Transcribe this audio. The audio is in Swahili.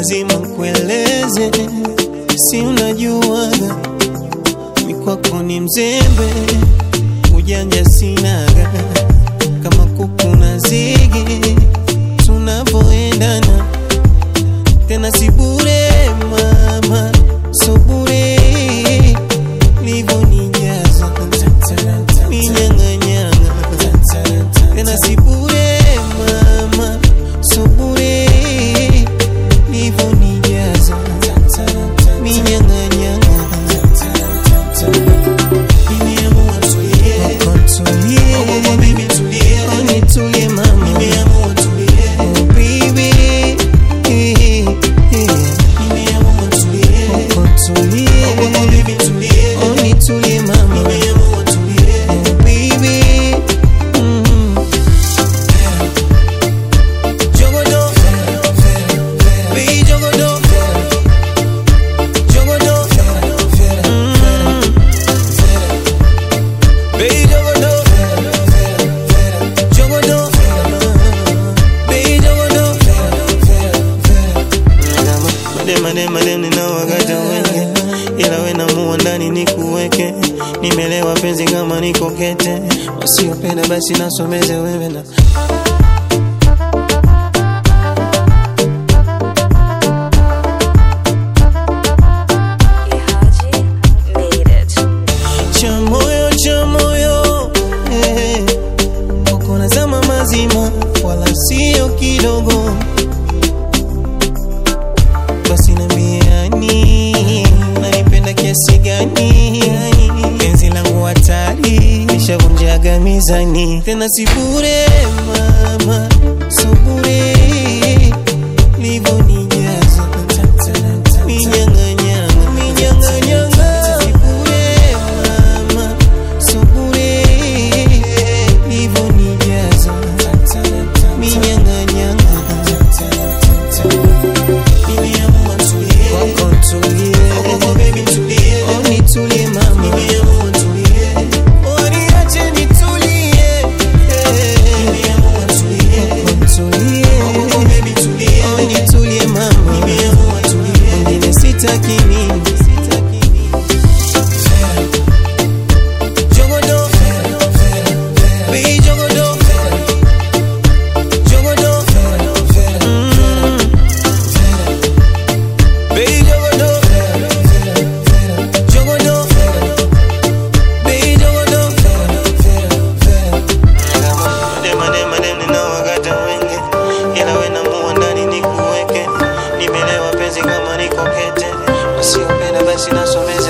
lazima kueleze, si unajuaga mi kwako ni mzembe, ujanja sinaga kama kuku na zigi, tunavoendana tena si bure mama, so bure livonijaza minyang'anyanga tena si bure mama, so bure livonijaza minyang'anyanga Nimeamua tulie. Oh, baby, tulie. Oh, nitulie mama. Oh, baby. Oh, tulie. Oh, nitulie mama. Oh, baby. Mm. Jogodo. Baby, jogodo. Jogodo. Mm. Baby, jogodo. Jogodo. Baby, jogodo. Madem, madem, madem, ninawakata wenge, ila we namuwa ndani nikuweke. Nimelewa penzi kama niko kete, wasiopenda basi nasomeze wewe na Ihaji made it. cha moyo cha moyo eh, uko nazama mazima wala sio kidogo basi nambiani nanipenda kiasi gani penzi langu hatari nishavunjaga mizani tena si bure mama so bure livonijaza minyang'anyanga minyang'anyanga si bure mama so bure livonijaza minyang'anyanga Nimeamua tulie. Kwako tulie. Oh, nitulie mama. Oh, niache nitulie. Kwako tulie. Oh, nitulie mama. Mwingine sitaki mimi. Jogodo. Baby, jogodo. Jogodo. Mm. Baby, jogodo. Jogodo. Baby, jogodo. Madem, madem, madem, ninawakata wenge, ila we namuwa ndani nikuweke. Nimelewa penzi kama niko kete, wasiopenda basi nasomeza